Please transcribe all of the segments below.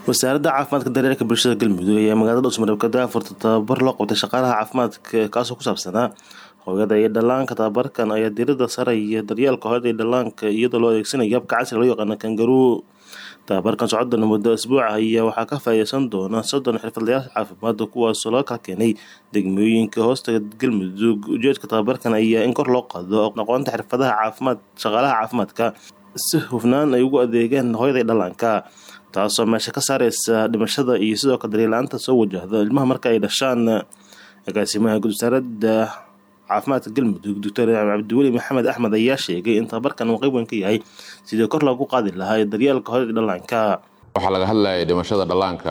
wasaaradda caafimaadka daryeelka bulshada galmudug ayaa magaalada dhowsmareeb ka daafurta tababar loo qabtay shaqaalaha caafimaadka kaasoo ku saabsanaa hooyada iyo dhallaanka tababarkan ayaa diirada saraya daryeelka hooyada iyo dhallaanka iyadoo loo adeegsanayo habka casriga loo yaqaano kangaruu tababarkan socodana muddo asbuuca ayaa waxaa ka faa'iideysan doona soddon xirfadlayaal caafimaad kuwaasoo laga kala keenay degmooyinka hoostaga galmudug ujeedka tababarkan ayaa in kor loo qaado aqoonta xirfadaha caafimaad shaqaalaha caafimaadka si hufnaan ay ugu adeegaan hooyada iyo dhallaanka taasoo meesha ka saareysa dhimashada iyo sidoo kale daryeela-aanta soo wajahda ilmaha marka ay dhashaan agaasimaha guud wasaaradda caafimaadka galmudug doctor cabdiweli maxamed axmed ayaa sheegay in tababarkan uu qeyb weyn ka yahay sidii kor loogu qaadi lahaa daryeelka hooyada dhallaanka waxaa laga hadlayay dhimashada dhallaanka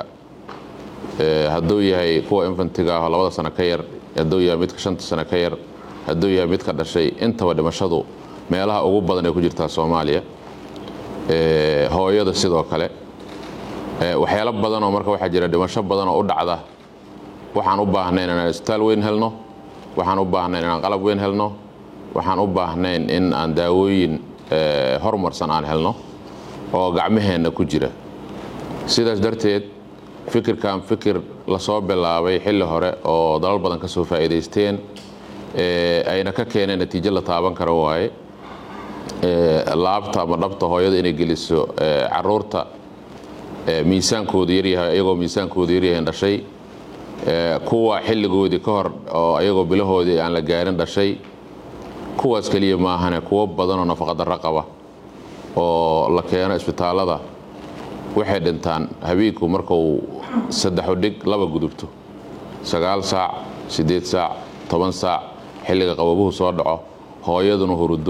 hadduu yahay kuwa infantiga ah oo labada sano ka yar hadduu yahay midka shanta sano ka yar hadduu yahay midka dhashay intaba dhimashadu meelaha ugu badan ay ku jirtaa soomaaliya hooyada sidoo kale waxyaalo badanoo marka waxaa jira dhimasho badan oo u dhacda waxaan u baahnayn inaan isbitaal weyn helno waxaan u baahnayn inaan qalab weyn helno waxaan u baahnayn in aan daawooyin horumarsan aan helno oo gacmaheenna ku jira sidaas darteed fikirkan fikir lasoo bilaabay xilli hore oo dalal badan ka soo faa'iidaysteen ayna ka keeneen natiijo la taaban kara waaye laabta ama dhabta hooyada inay geliso caruurta miisaankoodu yaryahay ayagoo miisaankoodu yaryahayn dhashay kuwa xilligoodii ka hor oo ayagoo bilahoodii aan la gaarin dhashay kuwaas keliya maahane kuwo badanoo nafaqadarro qaba oo la keeno isbitaallada waxay dhintaan habeenku markuu saddexu dhig laba gudubto sagaal saac siddeed saac toban saac xilliga qababuhu soo dhaco hooyaduna hurudo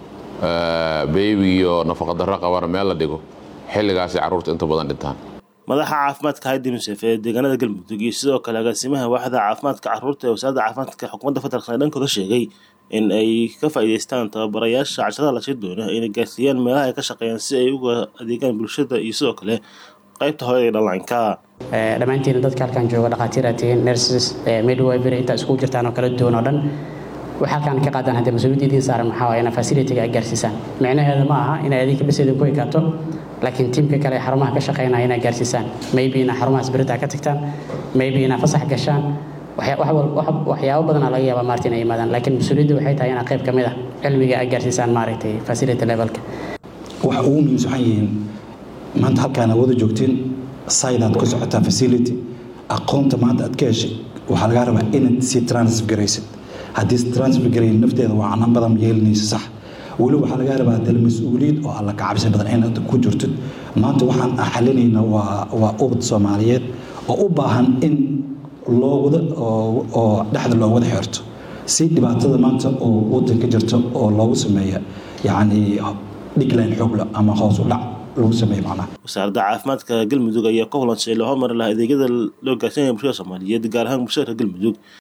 beybigiioo nafaqadarro qabana meel la dhigo xilligaasay carruurta inta badan dhintaan madaxa caafimaadka haydi musef ee deegaanada galmudug iyo sidoo kale agaasimaha waaxda caafimaadka caruurta ee wasaaradda caafimaadka xukuumadda federaalk ee dhankooda sheegay in ay ka faa'iideystaan tababarayaasha cashadaha lasii doono inay gaarsiiyaan meelaha ay ka shaqeeyaan si ay uga adeegaan bulshada iyo sidoo kale qaybta hooyada iyo dhallaanka dhammaantiina dadka halkan jooga dhakhaatiir aad tihiin nurses midwifery intaa iskugu jirtaan oo kala duwan oo dhan waxay halkaan ka qaadaan haddee mas-uuliyadda idiin saaran maxaa waye inaa facilitiga ay gaarsiisaan micnaheeda ma aha inay adinka bes idinku ekaato laakiin tiimka kale xarumaha ka shaqeynaya inaa gaarsiisaan maybe inaa xarumahaas beritaa ka tagtaan maybe inaa fasax gashaan waxyaabo badanaa laga yaabaa maarta inay yimaadaan laakiin mas-uuliyadda waxay tahay inaa qayb ka mid ah cilmiga ay gaarsiisaan maaragtay facility levelka waxa ugu muhiimsan waxay yihiin maanta halkaan aad wada joogtiin saydaad ku socotaa facility aqoonta maanta aad ka heshay waxaa lagaa rabaa inaad sii transfer garaysid haddii transfer garayn nafteeda waa canan badan yeelinaysa sax weli waxaa lagaa rabaa dal mas-uuliyad oo alla ka cabsi badan inaad ku jirtid maanta waxaan xalinayna waa waa ubad soomaaliyeed oo u baahan in loo wada oo dhexda loo wada xirto si dhibaatada maanta oo wadanka jirta oo loogu sameeya yacni dhigline xoogla ama hoos u dhac lagu sameeya macnaha wasaaradda caafimaadka galmudug ayaa ka hulansay loo hormari lahaa adeegyada loo gaarsiinaya bulshada soomaaliyeed gaar ahaan bulshada reer galmudug